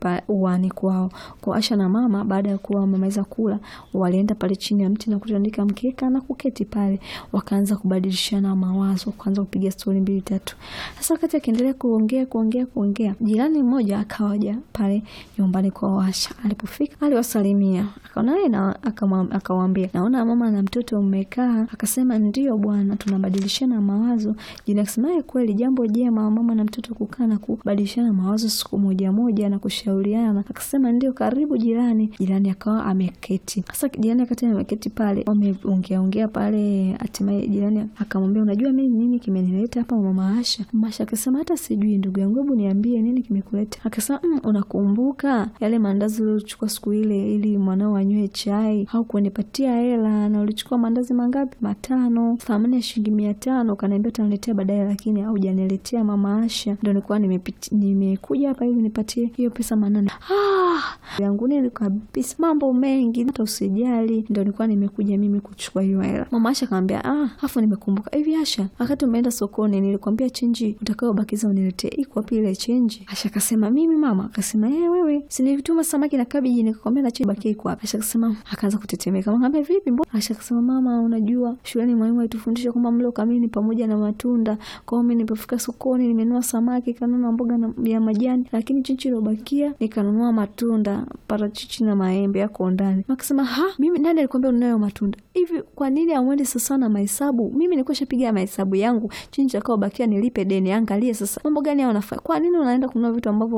pa uani kwao. Kwa Asha na mama baada ya kuwa wamemaliza kula, walienda pale chini ya mti na kutandika mkeka na kuketi pale, wakaanza kubadilishana mawazo, wakaanza kupiga stori mbili tatu. Sasa wakati akiendelea kuongea kuongea kuongea, jirani mmoja akawaja pale nyumbani kwa Asha. Alipofika aliwasalimia, akaona yeye na akawaambia, naona mama na mtoto mmekaa. Akasema ndio bwana, tunabadilishana mawazo. Jirani akasema "Eh, kweli jambo jema mama na mtoto kukaa na kubadilishana mawazo siku moja moja na kushauriana. Akasema ndio, karibu jirani. Jirani akawa ameketi. Sasa jirani akati ameketi pale, wameongea ongea pale, hatimaye jirani akamwambia, unajua mimi nini kimenileta hapa mama Asha? Mama Asha akasema hata sijui ndugu yangu, hebu niambie nini kimekuleta. Akasema mm, unakumbuka yale maandazi uliochukua siku ile ili mwanao anywe chai, haukunipatia hela na ulichukua maandazi mangapi? Matano, thamani ya shilingi mia tano. Ukaniambia utaniletea baadaye, lakini haujaniletea mama Asha. Ndio nilikuwa nimepiti nimekuja hapa ili nipatie hiyo pesa manane. Ah, yangu nili kabisa mambo mengi, hata usijali. Ndio nilikuwa nimekuja mimi kuchukua hiyo hela. Mama Asha akamwambia ah, afu nimekumbuka hivi Asha, wakati umeenda sokoni nilikwambia chenji utakayobakiza uniletee, iko wapi ile chenji? Asha akasema mimi mama, akasema eh, wewe si nilituma samaki na kabeji nikakwambia na chenji bakia iko wapi? Asha akasema, akaanza kutetemeka. Akamwambia vipi, mbona? Asha akasema mama, unajua shuleni mwalimu alitufundisha kwamba mlo kamili ni pamoja na matunda. Kwa hiyo mimi nilipofika sokoni nimenunua samaki, kanunua mboga na, ya majani, lakini chenji iliyobakia nikanunua matunda, parachichi na maembe yako ndani. Akasema ha, mimi nani alikwambia unayo matunda hivi? Kwa nini amwende sasa na mahesabu? Mimi nilikuwa shapiga mahesabu yangu, chenji itakayobakia nilipe deni. Angalia sasa mambo gani hao unafanya. Kwa nini unaenda kununua vitu ambavyo